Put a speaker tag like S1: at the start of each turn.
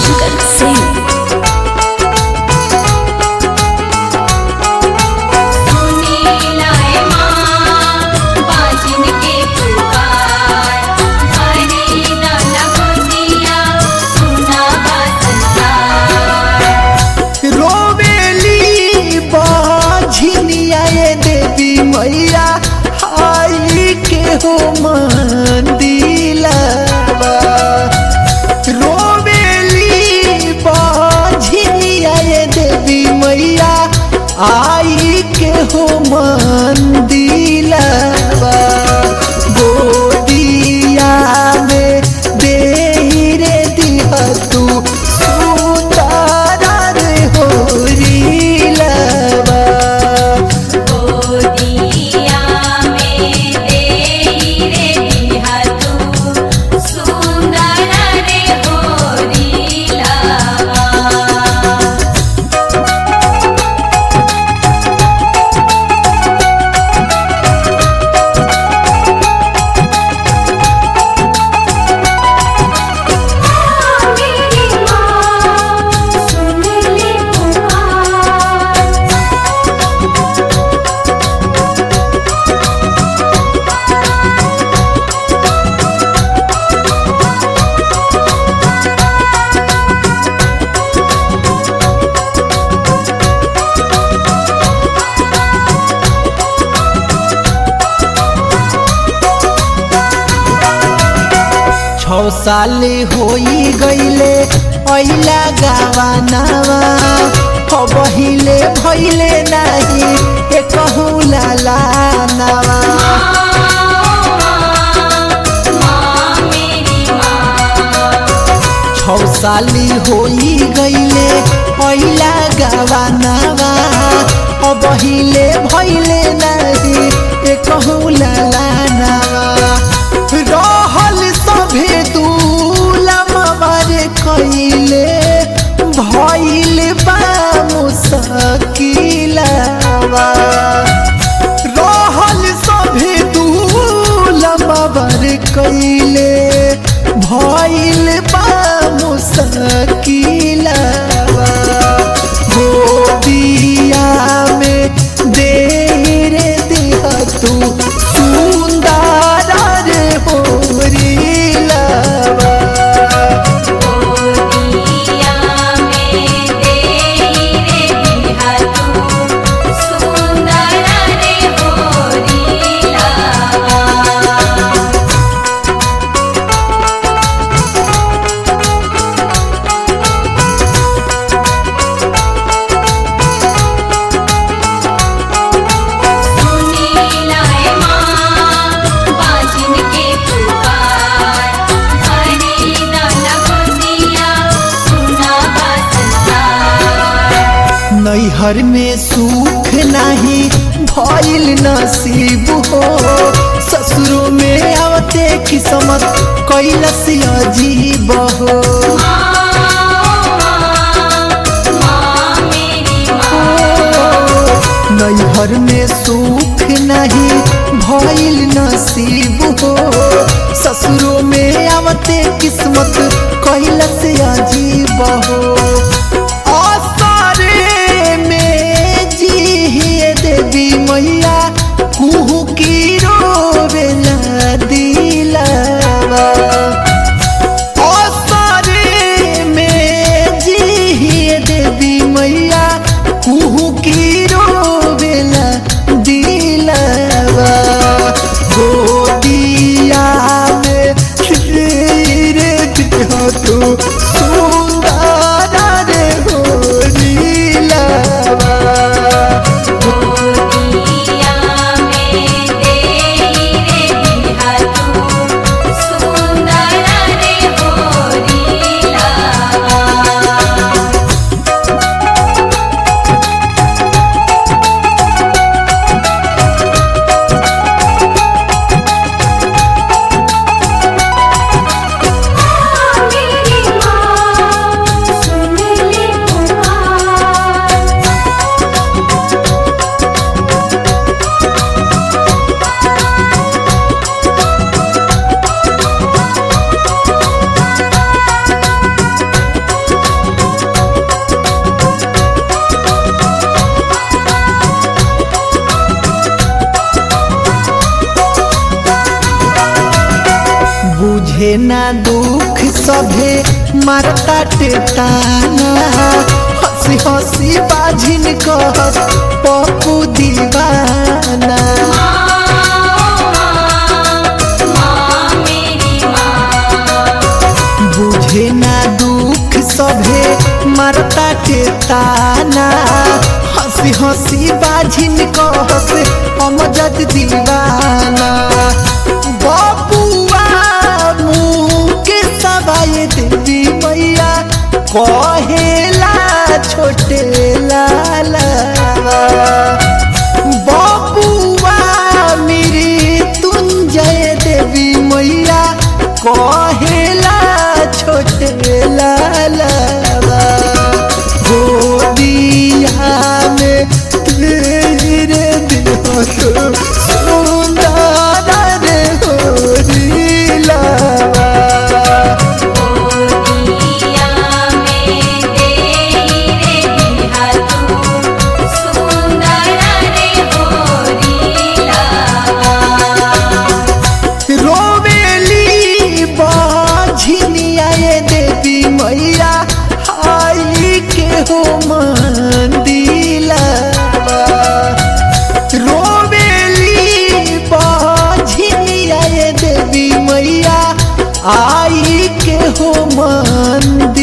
S1: शंकर सिंह
S2: सुनीलाए माँ बाजिन के पुकार हरे दाना गोदिया सुना बा संसार
S3: रोवेली बाझिनिया ये देवी मैया हाई के हो मंदिलवा रोवेली बाझिनिया ये देवी मैया आई के हो मंदिलवा गोदिया में दे रे दिया तू सुंदर रे होरीलवा
S2: गोदिया में देई रे दिहा तू सुंदर रे होरी लावा मेरी माँ सुन ले पुकार
S3: छौ साल होई गईले अइला गावानावा बहिले भइले नाही एकहु लालानावा
S2: माँ मेरी माँ
S3: छौ साली होई गईले अइला गावानावा बहिले भइले नाही एकहु लालानावा रहल सभे दूलमवर कइले भइल बा मुसकिलवा रहल सभे दूलमवर कइले भइल बा मुसकिलवा गोदिया में दे रे दिया तू सुंदर रे होरीलवा
S2: गोदिया में देई रे दिहा तू सुंदर रे होरी लावा सुनीलाए माँ बाजिन के पुकार हरे दाना गोदिया सुना बा संसार
S3: नैहर में सुख नहीं भइल नसीब हो ससुरो में आवते किस्मत कैलस अजीब हो
S2: माँ मेरी माँ
S3: नैहर में सुख नहीं भइल नसीब हो ससुरो में आवते किस्मत कैलस अजीब हो आसारे में जी देवी मैया कुहू की रोवेला दिलवा आसारे में जी देवी मैया कुहू की रोवेला दिलवा गोदी बुझे ना दुख सभे मारता टेताना हंसी हंसी बाझिन कहस पप्पू दीवाना
S2: माँ मेरी माँ
S3: बुझे ना दुख सभे मारता टेताना हंसी हंसी बाझिन कहस अमजद दीवाना बबुआ मुँह के सवाए देवी मैया कहेला छोटे लाला बबुआ मेरी तुंजय देवी मैया कहेला छोटे लालवा गोदिया में तेरे बिना तो सुंदर रे होरीलावा
S2: गोदिया में तेरे बिहा तू सुंदर रे होरीला
S3: रोवेली बाझिनिया ये देवी मैया आई के हो मंदिला रोवेली बाझिनिया ये देवी मैया आई के हो मंदिला